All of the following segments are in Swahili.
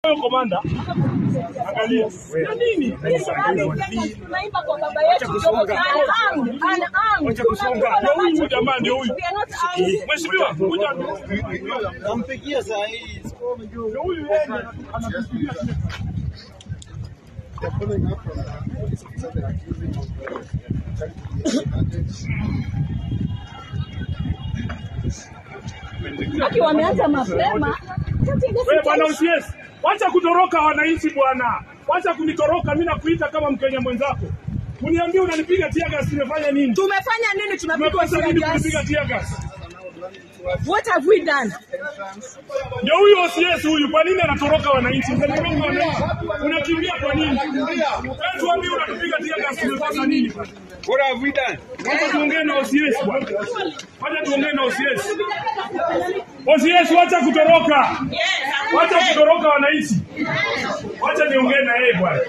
Wewe komanda, angalia. Ya nini? Tunaimba kwa baba yetu Jomo Kenyatta. Ana am. Wacha kusonga. Ndio huyu jamaa ndio huyu. We are not armed. Mheshimiwa, kuja. Nampigia saa hii. Ndio huyu yeye anatupigia. Aki wameanza mapema. Wewe bwana usies. Wacha kutoroka wananchi bwana. Wacha kunitoroka mimi nakuita kama Mkenya mwenzako. Uniambie unanipiga tear gas nimefanya nini? Tumefanya nini? Tunapigwa Tumepata tear nini gas. kunipiga tear gas? What have we done? Ndio huyu OCS huyu, kwa nini anatoroka wananchi? Unatoroka wananchi, unakimbia kwa nini? Wewe tuambie, unatupiga tear gas, tumepata nini? What have we done? Wacha tuongee na OCS bwana, wacha tuongee na OCS. OCS, wacha kutoroka, wacha kutoroka wananchi, wacha niongee na yeye bwana.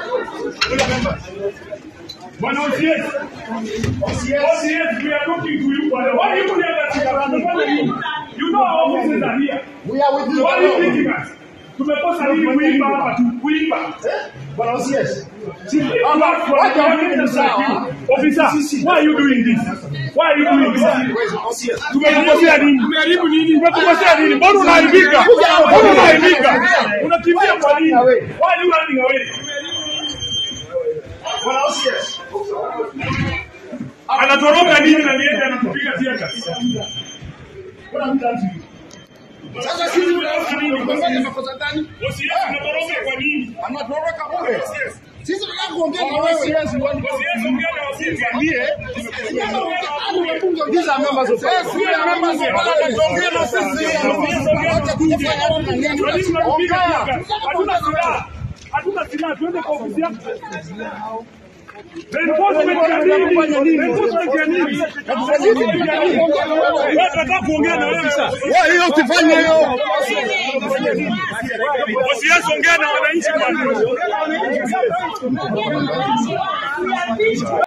Bwana OCS, OCS, we are talking to you bwana. Why you here that you are unafanya nini? You know our offices are here. We are with you. Why are you beating us? Tumekosa nini kuimba hapa tu? Kuimba. Bwana OCS. Officer, why are you doing this? Why are you doing this? OCS. Tumekukosea nini? Tumeharibu nini? Tumekukosea nini? Mbona unaharibika? Mbona unaharibika? Unakimbia kwa nini? Why are you running away? Bwana OCS. Anatoroka nini na niende anatupiga tear gas? What have we done to you? Sasa sisi tunafanya nini? Tumefanya makosa gani? OCS unatoroka kwa nini? Anatoroka bure. Sisi tunataka kuongea na wewe. OCS ongea na waziri. These are members of Yes, we are members of parliament. Ongea na sisi. Wacha kufanya mambo mengine. Kwa nini unatupiga tear Ongea. gas? Hatuna silaha. Hatuna silaha, tuende kwa ofisi yako. Reinforcement ya nini? Reinforcement ya nini? Reinforcement ya nini? Wewe tunataka kuongea na wewe sasa. Wewe hiyo usifanye hiyo. Usianze ongea na wananchi bwana. Again, we are being